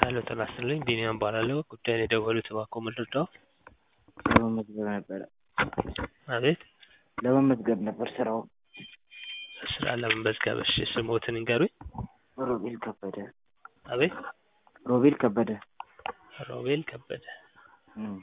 ሄሎ ጤና ይስጥልኝ ቢኒያም እባላለሁ ጉዳዩን የደወሉት እባክዎ ምን ልርዳዎ? ለመመዝገብ ነበረ አቤት ለመመዝገብ ነበር ስራውን ስራ ለመመዝገብ እሺ ስምዎትን ይንገሩኝ? ሮቤል ከበደ አቤት ሮቤል ከበደ ሮቤል ከበደ እም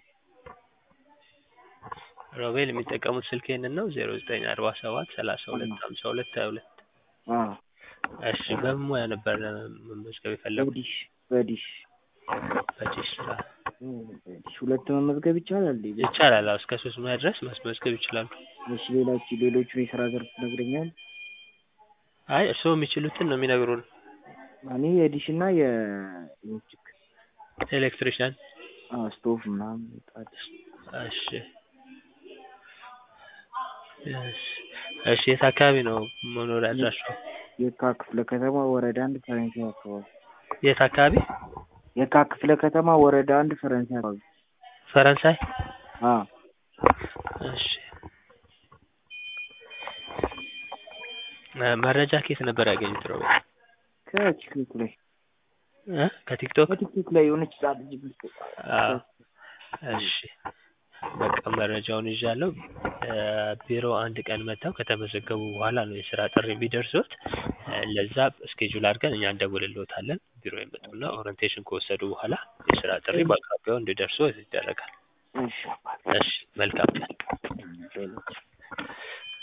ሮቤል የሚጠቀሙት ስልክ ይሄንን ነው ዜሮ ዘጠኝ አርባ ሰባት ሰላሳ ሁለት ሀምሳ ሁለት ሀያ ሁለት አዎ እሺ በምን ሙያ ነበር መመዝገብ የፈለጉት? በዲሽ በዲሽ በዲሽ ስራ እም በዲሽ ሁለት መመዝገብ ይቻላል እንዴ? ይቻላል አዎ እስከ ሶስት ሙያ ድረስ ማስመዝገብ ይችላሉ። እሺ ሌሎች ሌሎቹን የስራ ዘርፍ ይነግረኛል? አይ እርስዎ የሚችሉትን ነው የሚነግሩን እኔ የዲሽ እና የኤሌክትሪክ ኤሌክትሪሻን አዎ ስቶቭ ምናምን ምጣድ እሺ እሺ የት አካባቢ ነው መኖሪያ አድራሻዎ? የካ ክፍለ ከተማ ወረዳ አንድ ፈረንሳይ አካባቢ የት አካባቢ? የካ ክፍለ ከተማ ወረዳ አንድ ፈረንሳይ አካባቢ ፈረንሳይ አዎ እሺ መረጃ ከየት ነበር ያገኙት ሮቤል? ከቲክቶክ ላይ እ ከቲክቶክ ከቲክቶክ ላይ የሆነች ህጻን ልጅ የምትሰራ አዎ እሺ በቃ መረጃውን ይዣለሁ ቢሮ አንድ ቀን መጥተው ከተመዘገቡ በኋላ ነው የስራ ጥሪ የሚደርሶት ለዛ ስኬጁል አድርገን እኛ እንደውልልዎታለን ቢሮ ይመጡና ኦሪንቴሽን ከወሰዱ በኋላ የስራ ጥሪ በአቅራቢያው እንዲደርሶት ይደረጋል። እሺ እሺ መልካም ቀን። ሌሎች